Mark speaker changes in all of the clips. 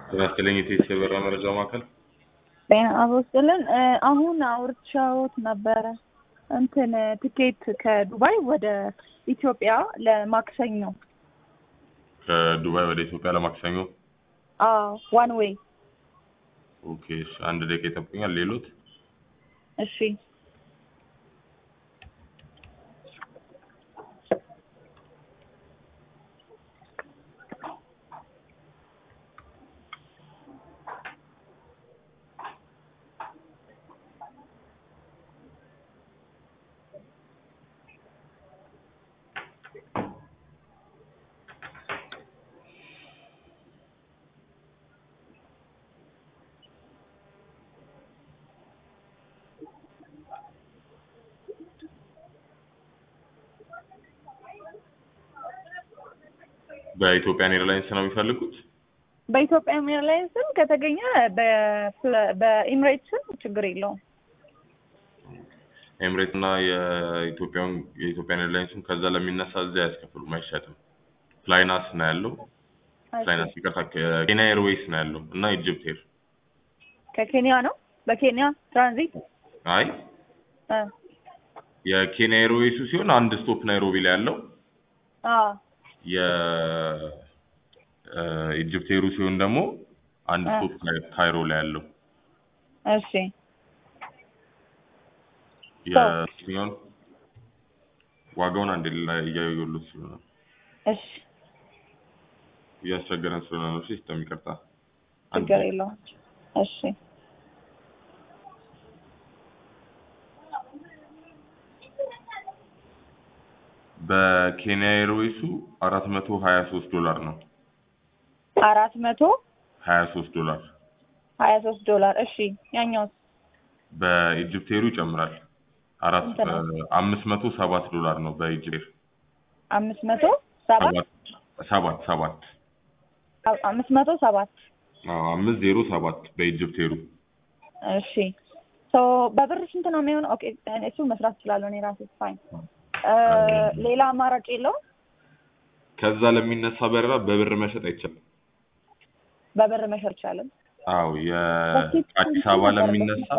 Speaker 1: ጤና ይስጥልኝ የቴክስ የበራ መረጃ ማዕከል
Speaker 2: ጤና አበስልን አሁን አውርቻዎት ነበረ እንትን ትኬት ከዱባይ ወደ ኢትዮጵያ ለማክሰኞ
Speaker 1: ከዱባይ ወደ ኢትዮጵያ ለማክሰኞ
Speaker 2: አዎ ዋን ዌይ
Speaker 1: ኦኬ እሺ አንድ ደቂቃ ይጠብቁኛል ሌሎት
Speaker 2: እሺ
Speaker 1: በኢትዮጵያን ኤርላይንስ ነው የሚፈልጉት
Speaker 2: በኢትዮጵያ ኤርላይንስም ከተገኘ በፍለ- በኢምሬትስም ችግር የለውም
Speaker 1: ኤምሬት እና የኢትዮጵያን የኢትዮጵያን ኤርላይንስም ከዛ ለሚነሳ እዚያ አያስከፍሉም አይሸጥም ፍላይናስ ነው ያለው ፍላይናስ ይቅርታ ኬንያ ኤርዌይስ ነው ያለው እና ኢጅፕት ኤር
Speaker 2: ከኬንያ ነው በኬንያ ትራንዚት
Speaker 1: አይ
Speaker 2: እ
Speaker 1: የኬንያ ኤርዌይሱ ሲሆን አንድ ስቶፕ ናይሮቢ ላይ ያለው
Speaker 2: አዎ
Speaker 1: የኢጅፕት ኤሩ ሲሆን ደግሞ አንድ
Speaker 2: እ
Speaker 1: ስቶፕ ካይሮ ላይ ያለው
Speaker 2: እሺ
Speaker 1: የሲሆን ዋጋውን አንድ ላይ እያየሁት ስለሆነ
Speaker 2: እሺ
Speaker 1: እያስቸገረን ስለሆነ ነው ሲስተም ይቅርታ አንድ
Speaker 2: ችግር የለውም እሺ
Speaker 1: በኬንያ ኤርዌይሱ አራት መቶ ሀያ ሶስት ዶላር ነው
Speaker 2: አራት መቶ
Speaker 1: ሀያ ሶስት ዶላር
Speaker 2: ሀያ ሶስት ዶላር እሺ ያኛውስ
Speaker 1: በኢጅፕት ኤሩ ይጨምራል አራት
Speaker 2: ስንት ነው?
Speaker 1: አምስት መቶ ሰባት ዶላር ነው በኢጅፕት ኤር
Speaker 2: አምስት መቶ ሰባት
Speaker 1: ሰባት ሰባት ሰባት
Speaker 2: አምስት መቶ ሰባት
Speaker 1: አዎ አምስት ዜሮ ሰባት በኢጅፕት ኤሩ
Speaker 2: እሺ ሶ በብር ስንት ነው የሚሆነው? ኦኬ እሱ መስራት እችላለሁ እኔ ራሴ ፋይን። ሌላ አማራጭ የለውም?
Speaker 1: ከዛ ለሚነሳ በረራ በብር መሸጥ አይቻልም
Speaker 2: በብር መሸጥ ይቻላል።
Speaker 1: አዎ የአዲስ አበባ ለሚነሳ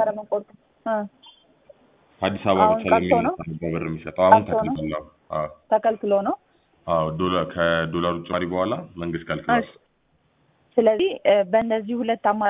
Speaker 1: አዲስ አበባ
Speaker 2: አሁን
Speaker 1: ብቻ
Speaker 2: ቀርቶ ነው?
Speaker 1: ለሚነሳ ነው በብር የሚሸጠው አሁን
Speaker 2: ቀርቶ ነው?
Speaker 1: ተከልክሏል አዎ
Speaker 2: ተከልክሎ ነው።
Speaker 1: አዎ ዶላር ከዶላሩ ጭማሪ በኋላ መንግስት ከልክሏል
Speaker 2: እሺ። ስለዚህ በእነዚህ ሁለት አማራጭ